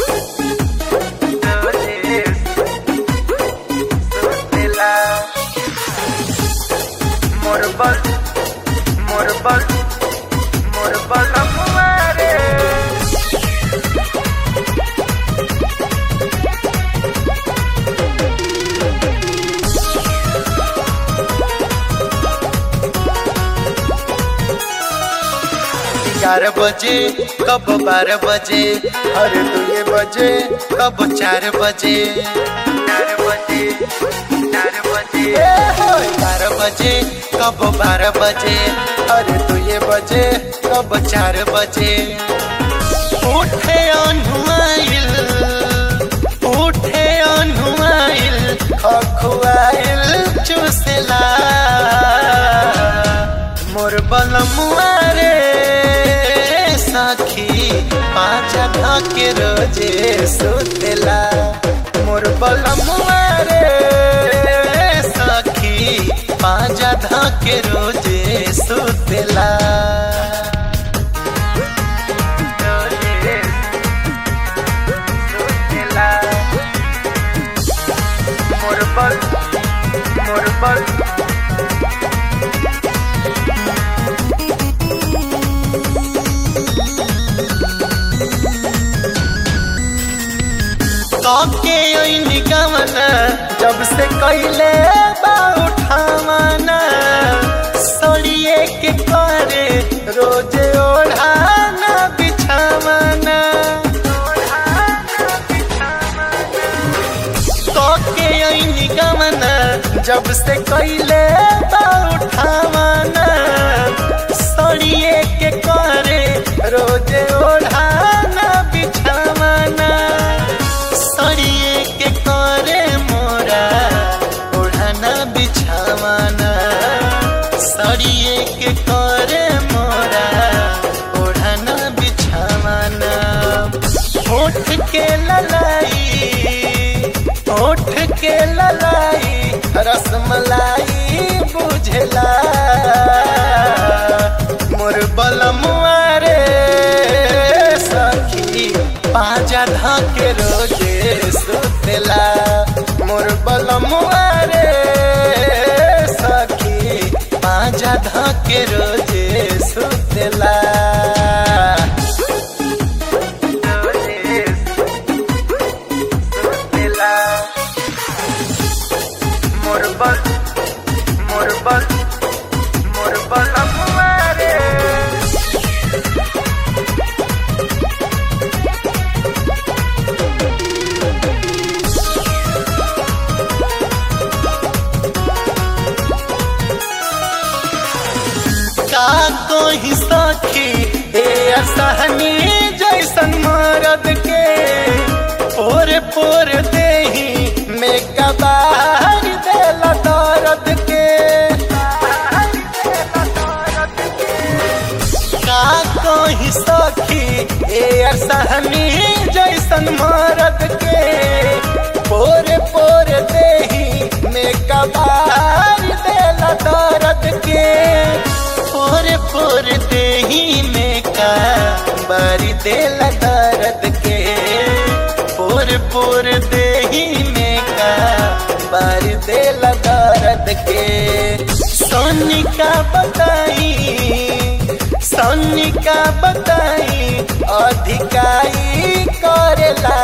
Morbol, morbol, morbol muere. ग्यारह बजे कब बारह बजे अरे दो ये बजे कब चार बजे चार बजे चार बजे ग्यारह बजे कब बारह बजे अरे दो ये बजे कब चार बजे उठे अनुआइल उठे अनुआइल खखुआइल चुसला मोर बलमुआ रे सखी पाँच के रोजे सुतेला मोर बलमुआ रे सखी पाँच के रोजे सुतेला रोजे सुतेला मोर बल मोर बल काके ओइनी गमना जब से कैले बा उठावना सोड़िए के करे रोजे ओढ़ाना बिछावना काके ओइनी गमना जब से कैले बा उठावना सोड़िए के करे रोजे ओढ़ाना बिछावना सड़िए के करे मोरा ओढ़ाना बिछावाना सड़िए के करे मोरा ओढ़ाना बिछावाना होठ के ललाई होठ के ललाई रसमलाई बुझला मोर बलमुआ रे सखी पाजा धाके रोजे सुतेला मोर बलमुआ रे सखी पाजा धाके रोजे सुतेला रोजे सुतेला मोर बल मोर बल मोर बलमुआ रे का कोई सखी ए असहनी जैसन मरद के पोर पोर देही में कबार देला दर्द के का कोई सखी ए असहनी जैसन मरद के पोर पोर देही में कबार देला दर्द के पोर पोर देही में का बारी देला दर्द के पोर पोर देही में का बारी देला दर्द के सोनिका बताई सोनिका बताई अधिकाई करेला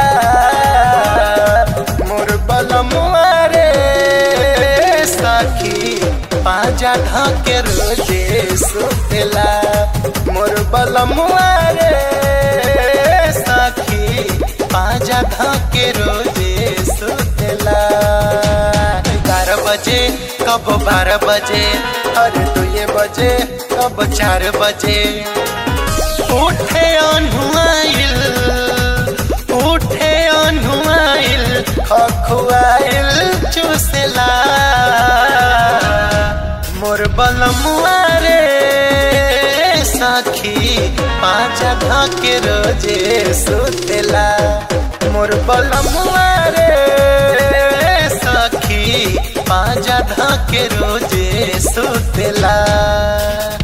मोर बलमुआ रे सखी पाजा ढके रोजे सुतेला मोर बलमुआ रे सखी पाजा ढके रोजे सुतेला ग्यारह बजे कब बारह बजे अरे दो ये बजे कब चार बजे उठे अनुआइल उठे अनुआइल खखुआइल चुसला मोर बलमुआ रे सखी पाँच के रोजे सुतेला मोर बलमुआ रे सखी पाँच के रोजे सुतेला